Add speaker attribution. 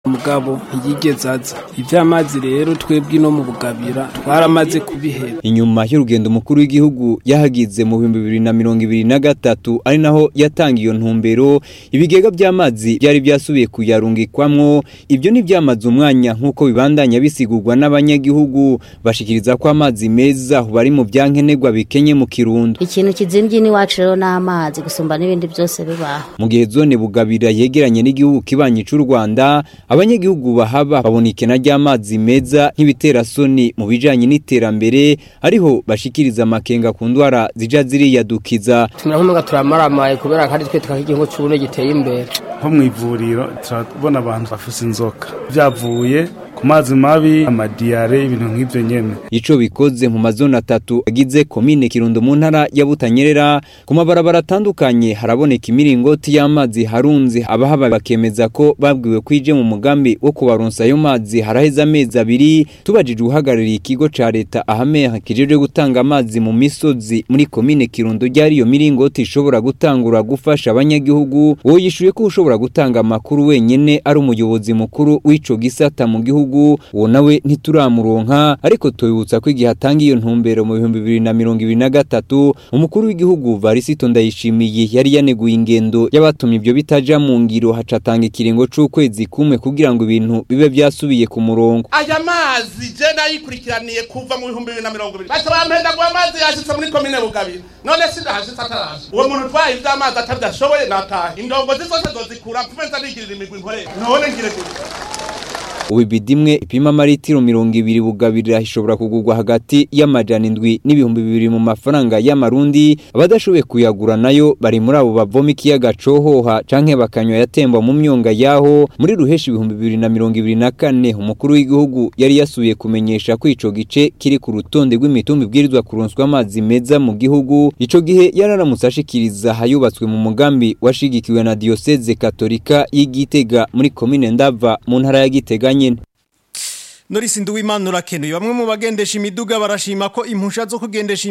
Speaker 1: mugabo ntiyigeze aza ivy'amazi rero twebwe no mu bugabira twaramaze kubiheba
Speaker 2: inyuma y'urugendo umukuru w'igihugu yahagize mu bihumbi bibiri na mirongo ibiri na gatatu ari naho yatanga iyo ntumbero ibigega by'amazi byari byasubiye kuyarungikwamwo ibyo ntibyamaze umwanya nk'uko bibandanya bisigurwa n'abanyagihugu bashikiriza ko amazi meza bari mu byankenerwa bikenye mu kirundo
Speaker 3: ikintu kizimvye n'iwacu rero n'amazi gusumba n'ibindi byose bibaho
Speaker 2: mu gihe zone bugabira yegeranye n'igihugu kibanyi c'u Rwanda abanyagihugu bahaba babona ikena ry'amazi meza nk'ibiterasoni mu bijanye n'iterambere ariho bashikiriza amakenga ku ndwara zija ziriyadukiza
Speaker 4: tumera nk'umuga turamaramaye kubera kandi twe twaka igihugu c'ubune giteye imbere
Speaker 5: nko mw'ivuriro turabona abantu bafise inzoka vyavuye ku mazi mabi amadiyare ibintu nk'ivyo nyene
Speaker 2: ico bikoze mu mazone atatu agize komine kirundo mu ntara ya butanyerera ku mabarabara atandukanye haraboneka imiringoti y'amazi harunze abahaba bakemeza ko babwiwe kwije mu mugambi wo kubaronsa ayo mazi haraheze amezi abiri tubajije uhagarariye ikigo ca leta ahameha kijejwe gutanga amazi mu misozi muri komine kirundo ryari iyo miringoti ishobora gutangura gufasha abanyagihugu uwo yishuye ko ushobora gutanga amakuru wenyene ari umuyobozi mukuru w'ico gisata mu gihugu uwo nawe ntituramuronka ariko tubibutsa ko igihe atanga iyo ntumbero mu bihumbi bibiri na mirongo ibiri na gatatu umukuru w'igihugu varisito ndayishimiye yari yaneguye ingendo y'abatumye ibyo bitaja mu ngiro haca atanga ikiringo c'ukwezi kumwe kugira ngo ibintu bibe vyasubiye ku murongo
Speaker 6: aya mazi je nayikurikiraniye kuva mu bihumbi bibiri na mirongo ibiri baca bampenda ngo amazi yashitse muri komine bugabira none sindahashitse ataraje uwo muntu utwaye ivy'amazi atavyashoboye natahe indongozi zose zozikura mvume nza nigirira imigwi nkorera none ngire gute
Speaker 2: ubu ibidi imwe ipima amaritiro mirongo ibiri bugabirira ishobora kugurwa hagati y'amajana indwi n'ibihumbi bibiri mu mafaranga y'amarundi abadashoboye kuyagura nayo bari muri abo bavoma ikiyaga cohoha canke bakanywa yatemba mu myonga yaho muri ruheshi ibihumbi bibiri na mirongo ibiri na kane umukuru w'igihugu yari yasubiye kumenyesha ko ico gice kiri ku rutonde rw'imitumba ibwirizwa kuronswa amazi meza mu gihugu ico gihe yararamutse ashikiriza hayubatswe mu mugambi washigikiwe na diyoseze katolika y'igitega muri komine ndava mu ntara ya gitega nyene
Speaker 7: Norisi Nduwimana urakenuye bamwe mu bagendesha imiduga barashima ko impusha zo kugendesha